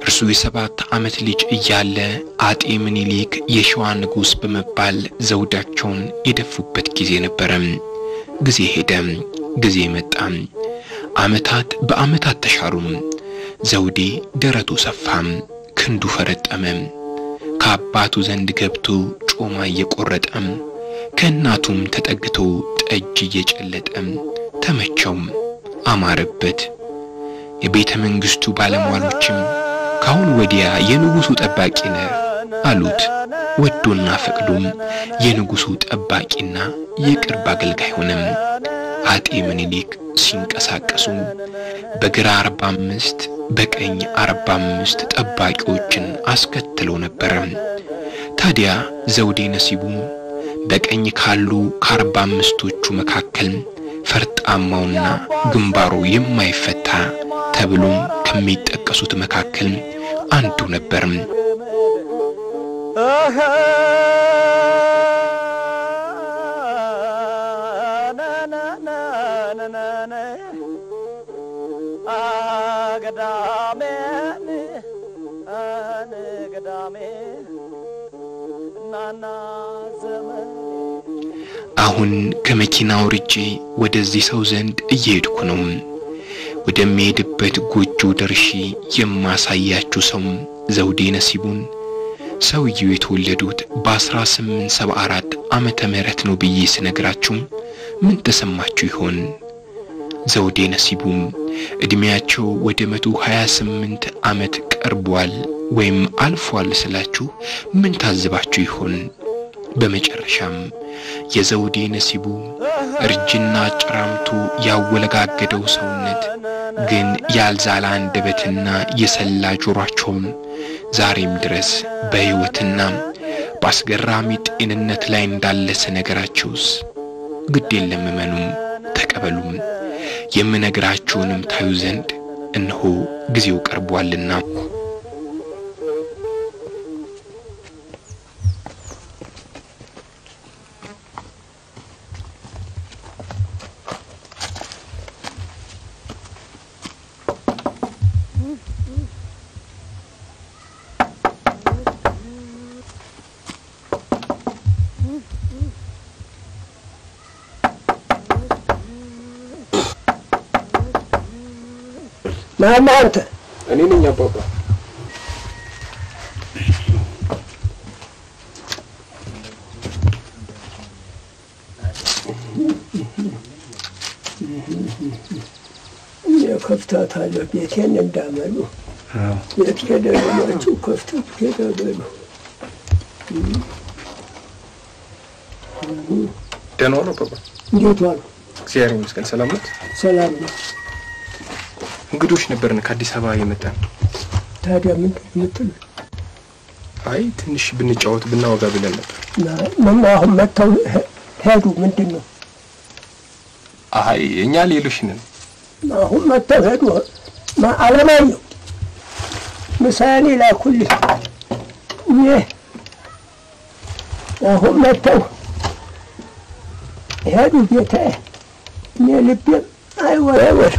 እርሱ የሰባት ዓመት ልጅ እያለ አጤ ምኒልክ የሸዋ ንጉሥ በመባል ዘውዳቸውን የደፉበት ጊዜ ነበረ። ጊዜ ሄደ፣ ጊዜ መጣ። ዓመታት በዓመታት ተሻሩ። ዘውዴ ደረቱ ሰፋ፣ ክንዱ ፈረጠመ። ከአባቱ ዘንድ ገብቶ ጮማ እየቆረጠ ከእናቱም ተጠግቶ ጠጅ እየጨለጠ ተመቸው፣ አማረበት። የቤተ መንግሥቱ ባለሟሎችም ካሁን ወዲያ የንጉሡ ጠባቂ ነህ አሉት። ወዶና ፈቅዶም የንጉሡ ጠባቂና የቅርብ አገልጋይ ሆነም። አጤ ምኒልክ ሲንቀሳቀሱ በግራ አርባ አምስት በቀኝ አርባ አምስት ጠባቂዎችን አስከትለው ነበረ። ታዲያ ዘውዴ ነሲቡ በቀኝ ካሉ ከአርባ አምስቶቹ መካከል ፈርጣማውና ግንባሩ የማይፈታ ተብሎም ከሚጠቀሱት መካከል አንዱ ነበር። አሁን ከመኪና ወርጄ ወደዚህ ሰው ዘንድ እየሄድኩ ነው። ወደሚሄድበት ጎጆ ደርሼ የማሳያችሁ ሰው ዘውዴ ነሲቡን ሰውየው የተወለዱት በ1874 ዓመተ ምህረት ነው ብዬ ስነግራችሁ ምን ተሰማችሁ ይሆን? ዘውዴ ነሲቡም ዕድሜያቸው ወደ 128 ዓመት ቀርቧል ወይም አልፏል ስላችሁ ምን ታዝባችሁ ይሆን? በመጨረሻም የዘውዴ ነሲቡ እርጅና ጭራምቱ ያወለጋገደው ሰውነት ግን ያልዛለ አንደበትና የሰላ ጆሯቸውም ዛሬም ድረስ በሕይወትና በአስገራሚ ጤንነት ላይ እንዳለ ስነገራቸውስ ግድ የለም እመኑም፣ ተቀበሉም። የምነግራችሁንም ታዩ ዘንድ እነሆ ጊዜው ቀርቧልና። ማማ አንተ እኔ ነኝ አባባ። የከፍታታለሁ ቤቴን እንዳመሉ ቤት ከደረማችሁ ከፍታት ከደበሉ ደህና ዋሉ አባባ። እንዴት ዋሉ? እግዚአብሔር ይመስገን። ሰላም ነው። ሰላም ነው። እንግዶች ነበርን ከአዲስ አበባ የመጣን። ታዲያ ምንድን ነው የምትሉት? አይ ትንሽ ብንጫወት ብናወጋ ብለን ነበር። ምን አሁን መጥተው ሄ- ሄዱ? ምንድን ነው አይ እኛ ሌሎች ነን። አሁን መጥተው ሄዱ? ማ- አለማየሁ ምሳሌ ላኩልኝ። ይህ አሁን መጥተው ሄዱ ጌታዬ። እኔ ልቤም አይወረወርቅ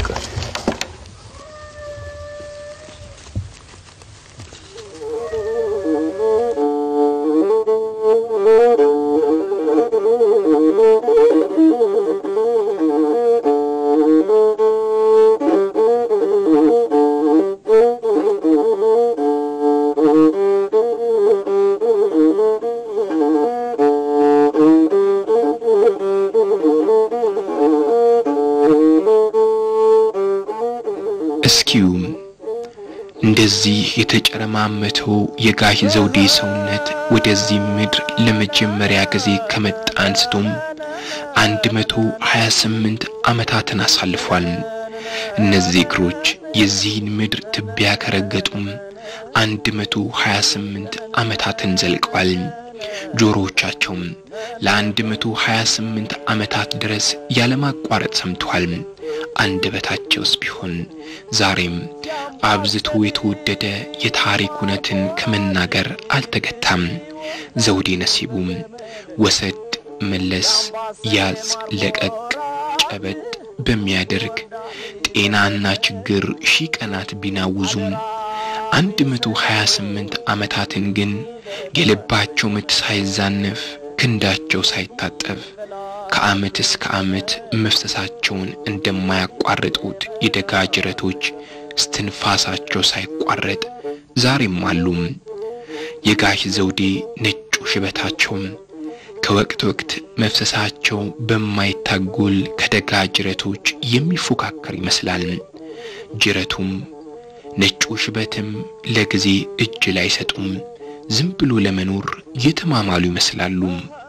እስኪው እንደዚህ የተጨረማመተው የጋሽ ዘውዴ ሰውነት ወደዚህ ምድር ለመጀመሪያ ጊዜ ከመጣ አንስቶም አንድ መቶ ሀያ ስምንት ዓመታትን አሳልፏል። እነዚህ እግሮች የዚህን ምድር ትቢያ ከረገጡም አንድ መቶ ሀያ ስምንት ዓመታትን ዘልቀዋል። ጆሮዎቻቸውም ለአንድ መቶ ሀያ ስምንት ዓመታት ድረስ ያለማቋረጥ ሰምተዋል። አንደበታቸውስ ቢሆን ዛሬም አብዝቶ የተወደደ የታሪክ እውነትን ከመናገር አልተገታም። ዘውዴ ነሲቡም ወሰድ መለስ፣ ያዝ ለቀቅ፣ ጨበጥ በሚያደርግ ጤናና ችግር ሺህ ቀናት ቢናውዙም አንድ መቶ ሀያ ስምንት ዓመታትን ግን የልባቸው ምት ሳይዛነፍ ክንዳቸው ሳይታጠፍ ከዓመት እስከ ዓመት መፍሰሳቸውን እንደማያቋርጡት የደጋ ጅረቶች እስትንፋሳቸው ሳይቋረጥ ዛሬም አሉ። የጋሽ ዘውዴ ነጩ ሽበታቸውም ከወቅት ወቅት መፍሰሳቸው በማይታጎል ከደጋ ጅረቶች የሚፎካከር ይመስላል። ጅረቱም ነጩ ሽበትም ለጊዜ እጅ ላይ ሰጡም ዝም ብሎ ለመኖር የተማማሉ ይመስላሉ።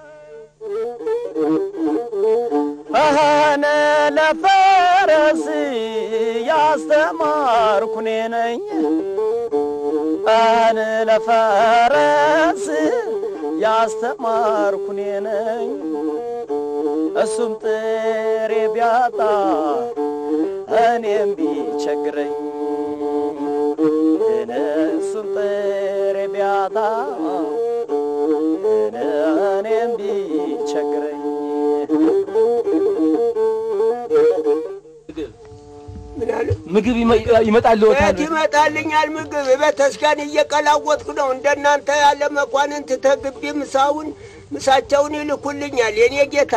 አነ ለፈረስ ያስተማርኩ እኔ ነኝ። አነ ለፈረስ ያስተማርኩ እኔ ነኝ። እሱም ጥሬ ቢያጣ እኔም ቢቸግረኝ እሱም ጥሬ ቢያጣ እኔም ቢቸግረኝ ምን አለ ምግብ ይመጣልዎታል። ቤት ይመጣልኛል ምግብ ቤተስኪያን እየቀላወጥኩ ነው። እንደናንተ ያለ መኳንንት ተግቢ ምሳውን ምሳቸውን ይልኩልኛል። የኔ ጌታ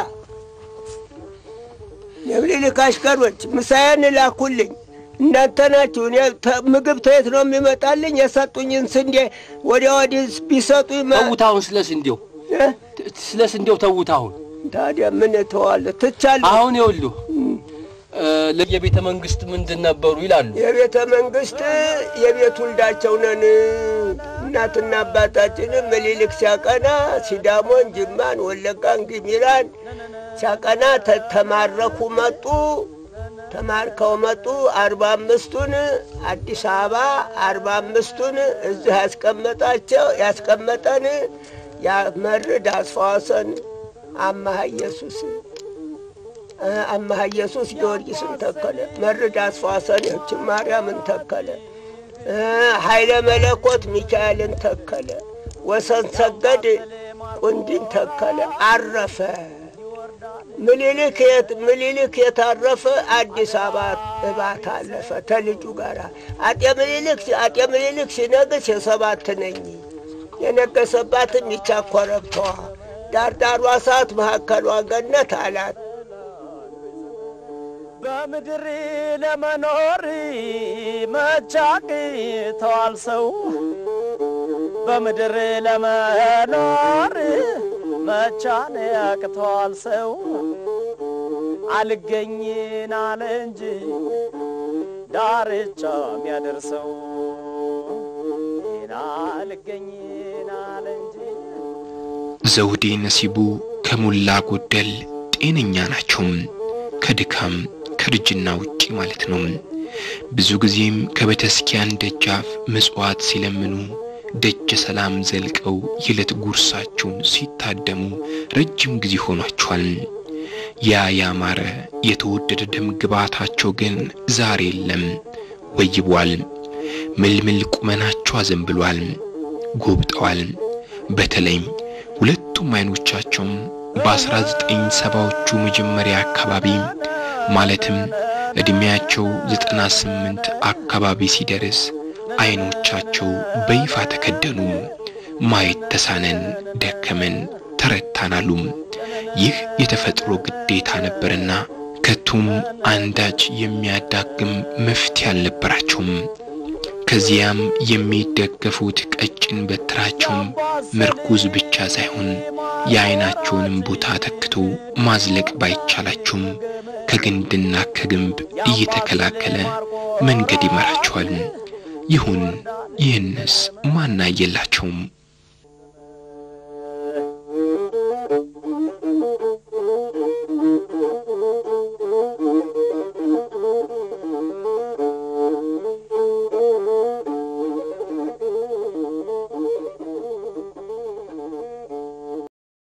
የምኒልክ አሽከሮች ምሳዬን ላኩልኝ። እናንተ ናችሁ። እኔ ተ- ምግብ ተየት ነው የሚመጣልኝ? የሰጡኝን ስንዴ ወዲያ ወዲህ ቢሰጡኝ መ- ተዉት አሁን ስለ ስንዴው እ? ስለ ስንዴው ተዉት አሁን ታዲያ ምን እተዋለሁ? ትቻለሁ። አሁን ይኸውልህ እ፣ የቤተ መንግስት ምንድን ነበሩ ይላሉ። የቤተ መንግስት የቤት ውልዳቸው ነን። እናትና አባታችን ምኒልክ ሲያቀና ሲዳሞን፣ ጅማን፣ ወለጋን፣ ግሚራን ሲያቀና ተ- ተማረኩ መጡ። ተማርከው መጡ። አርባ አምስቱን አዲስ አበባ አርባ አምስቱን እዚህ ያስቀመጣቸው ያስቀመጠን ያመርድ አስፋወሰን አማሃ ኢየሱስ አማሃ ኢየሱስ ጊዮርጊስን ተከለ። መርድ አስፋሰን የችን ማርያምን ተከለ። ኃይለ መለኮት ሚካኤልን ተከለ። ወሰን ሰገድ ቁንዲን ተከለ። አረፈ። ምኒልክ የት ምኒልክ የታረፈ አዲስ አበባ እባት አለፈ ተልጁ ጋር አጤ ምኒልክ አጤ ምኒልክ ሲነግስ የሰባት ነኝ የነገሰባትም ይቻ ኮረብታዋ ዳርዳሯ እሳት መካከሏ ገነት አላት። በምድር ለመኖር መቻቅተዋል ሰው በምድር ለመኖር መቻን ያቅተዋል ሰው አልገኝን አለ እንጂ ዳርቻ የሚያደርሰው ይህን አልገኝን አለ እንጂ ዘውዴ ነሲቡ ከሞላ ጎደል ጤነኛ ናቸው። ከድካም ከእርጅና ውጪ ማለት ነው። ብዙ ጊዜም ከቤተክርስቲያን ደጃፍ ምጽዋት ሲለምኑ ደጀ ሰላም ዘልቀው የዕለት ጉርሳቸውን ሲታደሙ ረጅም ጊዜ ሆኗቸዋል። ያ ያማረ የተወደደ ደም ግባታቸው ግን ዛሬ የለም፣ ወይቧል። ምልምል ቁመናቸው አዘንብሏል፣ ጎብጠዋል። በተለይም ሁለቱም አይኖቻቸውም በ1970ዎቹ መጀመሪያ አካባቢ ማለትም ዕድሜያቸው 98 አካባቢ ሲደርስ አይኖቻቸው በይፋ ተከደኑ። ማየት ተሳነን፣ ደከመን፣ ተረታናሉ። ይህ የተፈጥሮ ግዴታ ነበርና ከቶም አንዳች የሚያዳግም መፍትሄ አልነበራቸውም። ከዚያም የሚደገፉት ቀጭን በትራቸውም ምርኩዝ ብቻ ሳይሆን የዓይናቸውንም ቦታ ተክቶ ማዝለቅ ባይቻላቸውም ከግንድና ከግንብ እየተከላከለ መንገድ ይመራቸዋል። ይሁን ይህንስ ማናየላቸውም።